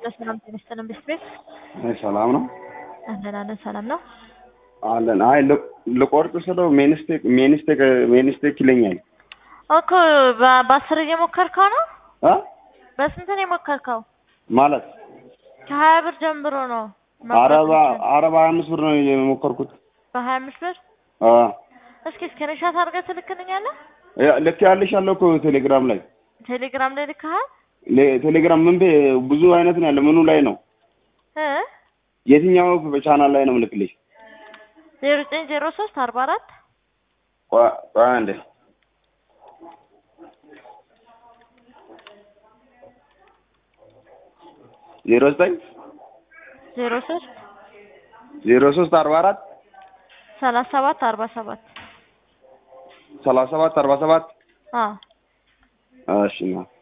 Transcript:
ሰላም ጤና ይስጥልን ቤት ቤት አይ ሰላም ነው አለን አለን ሰላም ነው አለን። አይ ል- ልቆርጥ ስለው ሜንስቴክ ሜንስቴክ ሜንስቴክ ይለኛል። እኮ በ- በአስር እየሞከርከው ነው አ በስንት ነው የሞከርከው ማለት ከሀያ ብር ጀምሮ ነው አረባ አረባ ሀያ አምስት ብር ነው የሞከርኩት። በሀያ አምስት ብር አ እስኪ ስክሪንሻት አድርገህ ትልክልኛለህ ያ- ልክ ያለሽ ያለው እኮ ቴሌግራም ላይ ቴሌግራም ላይ ልክሃል ሌ- ቴሌግራም ምን ቤ- ብዙ አይነት ነው ያለ። ምኑ ላይ ነው እ የትኛው ቻናል ላይ ነው ምልክልሽ? ዜሮ ዘጠኝ ዜሮ ሶስት አርባ አራት ቆይ ቆይ አንዴ ዜሮ ዘጠኝ ዜሮ ሶስት ዜሮ ሶስት አርባ አራት ሰላሳ ሰባት አርባ ሰባት ሰላሳ ሰባት አርባ ሰባት አዎ እሺ ነው